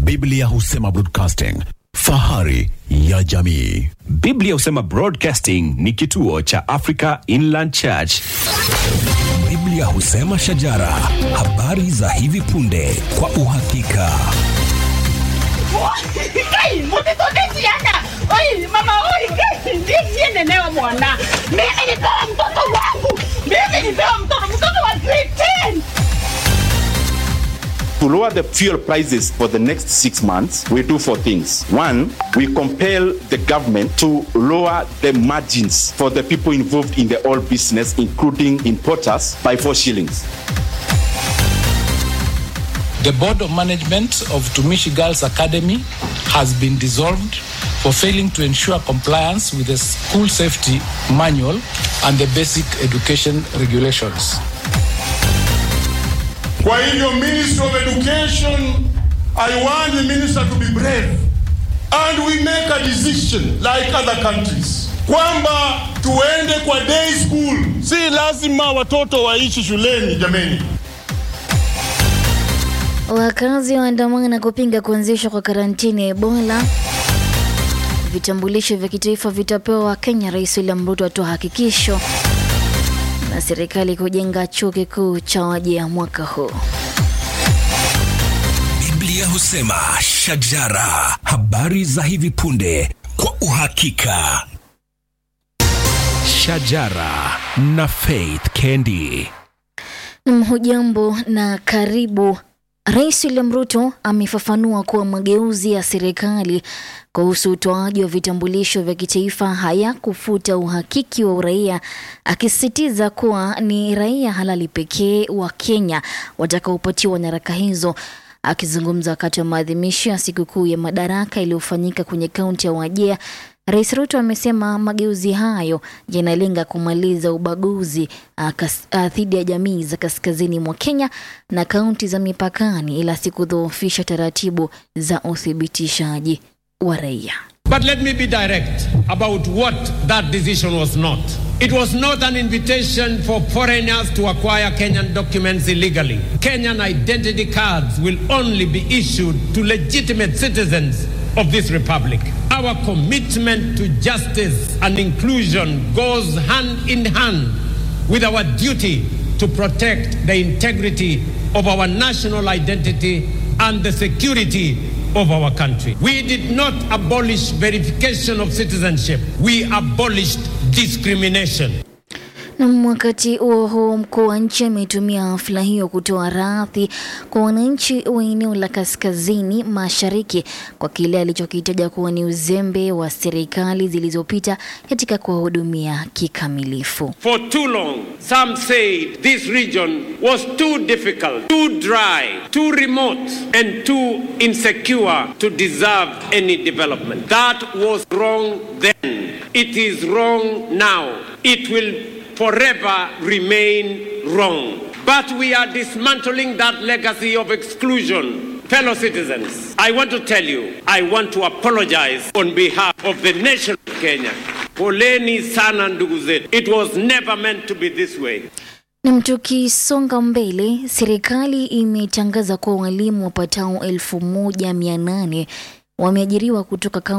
Biblia husema broadcasting, fahari ya jamii. Biblia husema Broadcasting ni kituo cha Africa Inland Church. Biblia husema shajara, habari za hivi punde kwa uhakika. Kai, mutitondesiana. Oi, mama, oi, kai, ndiye sienelewa bwana. Mimi nipewa mtoto wangu. Mimi nipewa mtoto, mtoto wa grade 10. To lower the fuel prices for the next six months, we do four things. One, we compel the government to lower the margins for the people involved in the oil business, including importers, by four shillings. The board of management of Tumishi Girls Academy has been dissolved for failing to ensure compliance with the school safety manual and the basic education regulations. Kwa hivyo Ministry of Education, I want the minister to be brave and we make a decision like other countries kwamba tuende kwa day school. Si lazima watoto waishi shuleni jameni. Wakazi waandamana kupinga kuanzishwa kwa karantini ya Ebola. Vitambulisho vya kitaifa vitapewa Wakenya, Rais William Ruto atoa hakikisho, na serikali kujenga chuo kikuu cha wajia mwaka huu. Biblia husema shajara, habari za hivi punde kwa uhakika. Shajara na Faith Kendi. Mhujambo na karibu. Rais William Ruto amefafanua kuwa mageuzi ya serikali kuhusu utoaji wa vitambulisho vya kitaifa hayakufuta uhakiki wa uraia, akisisitiza kuwa ni raia halali pekee wa Kenya watakaopatiwa nyaraka hizo. Akizungumza wakati wa maadhimisho ya sikukuu ya Madaraka iliyofanyika kwenye kaunti ya Wajir, Rais Ruto amesema mageuzi hayo yanalenga kumaliza ubaguzi ah, kas- ah, dhidi ya jamii za kaskazini mwa Kenya na kaunti za mipakani, ila si kudhoofisha taratibu za uthibitishaji wa raia. But let me be direct about what that decision was not. It was not an invitation for foreigners to acquire Kenyan documents illegally. Kenyan identity cards will only be issued to legitimate citizens of this republic. Our commitment to justice and inclusion goes hand in hand with our duty to protect the integrity of our national identity and the security of our country. We did not abolish verification of citizenship, we abolished discrimination. Na wakati huo huo, mkuu wa nchi ametumia hafla hiyo kutoa radhi kwa wananchi wa eneo la kaskazini mashariki kwa kile alichokitaja kuwa ni uzembe wa serikali zilizopita katika kuwahudumia kikamilifu. For too long, some said this region was too difficult, too dry, too remote, and too insecure to deserve any development. That was wrong then. It is wrong now. It will forever remain wrong. But we are dismantling that legacy of exclusion. Fellow citizens, I want to tell you, I want to apologize on behalf of the nation of Kenya. Poleni sana ndugu zetu. It was never meant to be this way. Na tukisonga mbele, serikali imetangaza kuwa walimu wapatao elfu moja mia nane wameajiriwa kutoka kaunti